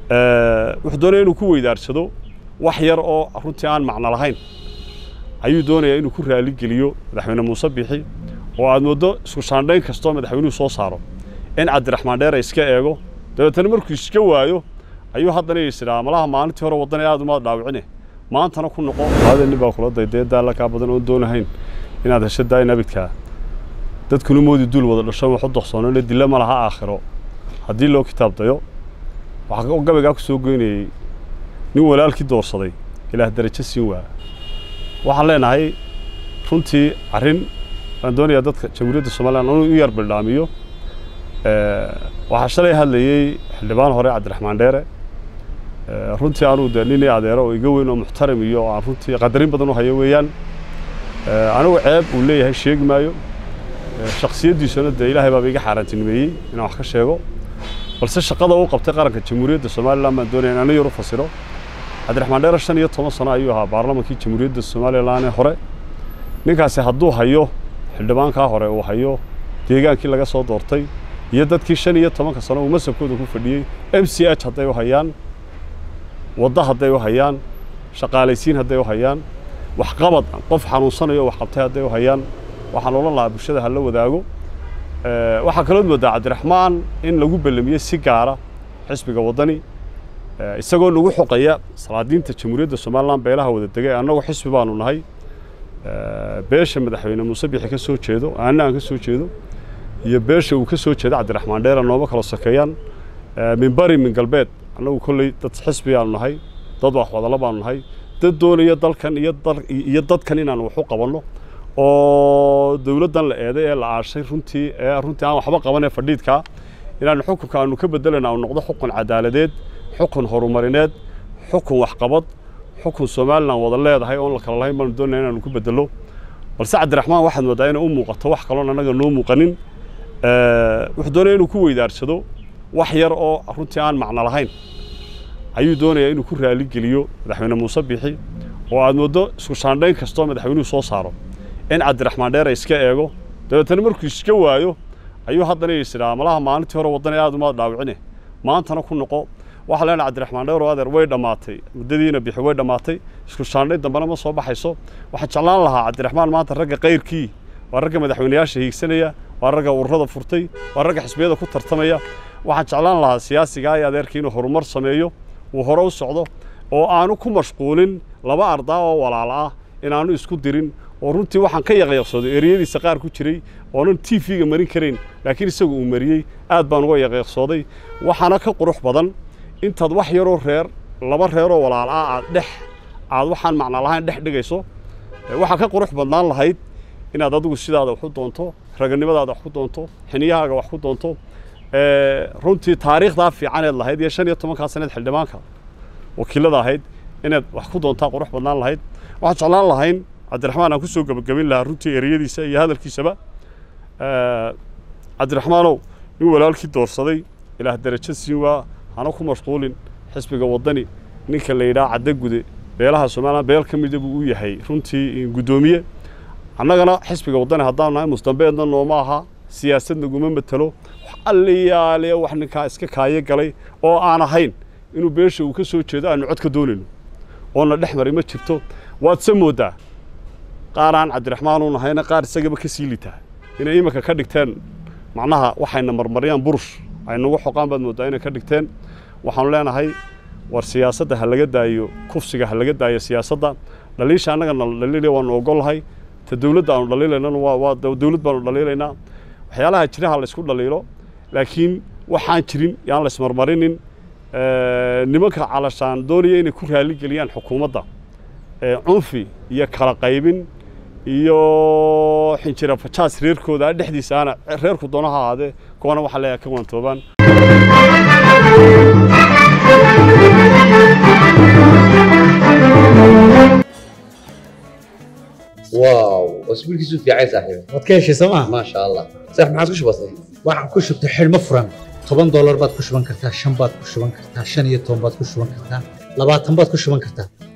wuxuu doonaya inuu ku weydaarsado wax yar oo runtii aan macno lahayn ayuu doonayaa inuu ku raaligeliyo madaxweyne muuse bixi oo aad mooddo isku shaandhayn kastoo madaxweynuhu soo saaro in cabdiraxmaan dheere iska eego dabeetana markuu iska waayo ayuu haddana isidhaa malaha maalintii hore waddana aad umaad dhaawicine maantana ku noqo laada nin baa kula dayday daalla kaa badan oon doonahayn inaad hesho daayin abidkaa dadkuna moodi duul wada dhasho waxu doqsoonole dilla ma laha aakhiro haddii loo kitaab dayo waxaa gabaygaa ku soo goynayey nin walaalkii doorsaday ilaah darajo siin waa waxaan leenahay runtii arrin waan doonayaa dadka jamhuuriyadda somalilan inuu u yar bildhaamiyo waxaa shalay hadlayey xildhibaan hore cabdiraxmaan dheere runtii anuu de nin adeero oo iga weyn oo muxtaram iyo oo aan runtii qadarin badan u hayo weeyaan anigu ceeb uu leeyahay sheegi maayo shaksiyaddiisuna dee ilaahay baaba iga xaaraantinimeeyey inaan wax ka sheego balse shaqada uu qabtay qaranka jamhuuriyadda somalilan baan doonaya in ana yar u fasiro cabdiraxmaan dheere shan iyo toban sano ayuu ahaa baarlamankii jamhuuriyadda somalilan ee hore ninkaasi hadduu hayo xildhibaankaa hore uu hayo deegaankii laga soo doortay iyo dadkii shan iyo tobanka sano uu masabkooda ku fadhiyey m c h hadday u hayaan waddo hadday u hayaan shaqaalaysiin hadday u hayaan waxqabad qof xanuunsanayo wax qabtay hadday u hayaan waxaan odhan lahaa bulshada ha la wadaago waxaa kalood moodaa cabdiraxmaan in lagu bellamiyey si gaara xisbiga waddani isagoo nagu xoqaya salaadiinta jamhuuriyadda somalilan beelaha wada degay annagu xisbi baanu nahay beesha madaxweyne muuse bixi ka soo jeedo aanna aan ka soo jeedo iyo beesha uu ka soo jeedo cabdiraxmaan dheera nooma kala sokeeyaan min bari min galbeed annagu kolley dad xisbi aanu nahay dad wax wadalo baanu nahay dad doonaya dalkan iyo iyo dadkan inaan wax u qabanno oo dawladdan la eeday ee la aashay runtii ee runtii aan waxba qaban ee fadhiidkaa inaanu xukunka aanu ka beddelayna uu noqdo xukun cadaaladeed xukun horumarineed xukun waxqabad xukun somalilan wada leedahay oon la kala lahayn baanu doonaya inaanu ku bedelo balse cabdiraxmaan waxaad moodaa inay u muuqato wax kaloon annaga noo muuqanin wuxuu doonaya inuu ku weydaarsado wax yar oo runtii aan macno lahayn ayuu doonayaa inuu ku raaligeliyo madaxweyne muuse bixi oo aad mooddo isku shaandhayn kastoo madaxweynuhu soo saaro in cabdiraxmaan dheere iska eego dabeetana markuu iska waayo ayuu haddana isidhaa malaha maalintii hore waddana aad umaad dhaawicine maantana ku noqo waxaa leenahay cabdiraxmaan dheer oo adeer way dhammaatay muddadiina bixi way dhammaatay isku shaandhayn dambena ma soo baxayso waxaan jeclaan lahaa cabdiraxmaan maanta ragga kayrkii waa ragga madaxweynayaasha hiigsanaya waa ragga ururada furtay waa ragga xisbiyada ku tartamaya waxaan jeclaan lahaa siyaasigaa iyo adeerkii inuu horumar sameeyo uu hore u socdo oo aanu ku mashquulin laba ardaa oo walaal ah inaanu isku dirin oo runtii waxaan ka yaqyaqsooday ereyadiisa qaar ku jiray oonan t v-ga marin karayn laakiin isagu uu mariyey aad baan uga yaqyaqsooday waxaana ka qurux badan intaad wax yaroo reer laba reeroo walaal ah aad dhex aad waxaan macno lahayn dhex dhigayso waxaa ka qurux badnaan lahayd inaad adigu sidaada wax u doonto raganimadaada wax ku doonto xiniyahaaga wax ku doonto runtii taariikhdaa fiicaneed lahayd iyo shan iyo tobankaa saneed xildhibaanka wakiilada ahayd inaad wax ku doontaa qurux badnaan lahayd waxaan jeclaan lahayn cabdiraxmaan aan ku soo gebagabin lahaa runtii ereyadiisa iyo hadalkiisaba cabdiraxmaanow nin walaalkii doorsaday ilaah darajo siin waa hana ku mashquulin xisbiga waddani ninka la yidhaha caddagude beelaha somalilan beel ka mida buu u yahay runtii guddoomiye annagana xisbiga waddani haddaanu nahay musdambeedna nooma aha siyaasad naguma matelo wax alliyaale wax ninkaa iska kaayo galay oo aan ahayn inuu beesha uu ka soo jeedo aanu cod ka doonayno oona dhex mari ma jirto waad se mooddaa qaar aan cabdiraxmaan u nahayna qaar isagaba ka sii litaa inay iminka ka dhigteen macnaha waxayna marmariyaan burush ay nagu xoqaan baad mooddaa inay ka dhigteen waxaanu leenahay war siyaasadda ha laga daayo kufsiga ha laga daayo siyaasadda dhaliisha annaga nala dhaliilaya waanu ogollahay ta dawladda aanu dhaliilaynana waa waa dawlad baanu dhaliilaynaa waxyaalaha jiraha laysku dhaliilo laakiin waxaan jirin yaan la ismarmarinin nimanka calashaan doonaya inay ku raaligeliyaan xukuumadda cunfi iyo kala qaybin iyo xinjira fajaas reerkooda dhexdiisa aana reerku doonaha ahaadee kuwana waxaa leeyahay ka waantoobaan واو اسبوع كيسو في عايز صاحبي waad ka heshay sooma ما شاء الله صح ما عادش بسيط waxaan ku shubtay xidhmo furan toban doolar baad ku shuban kartaa shan baad ku shuban kartaa shan iyo toban baad ku shuban kartaa labaatan baad ku shuban kartaa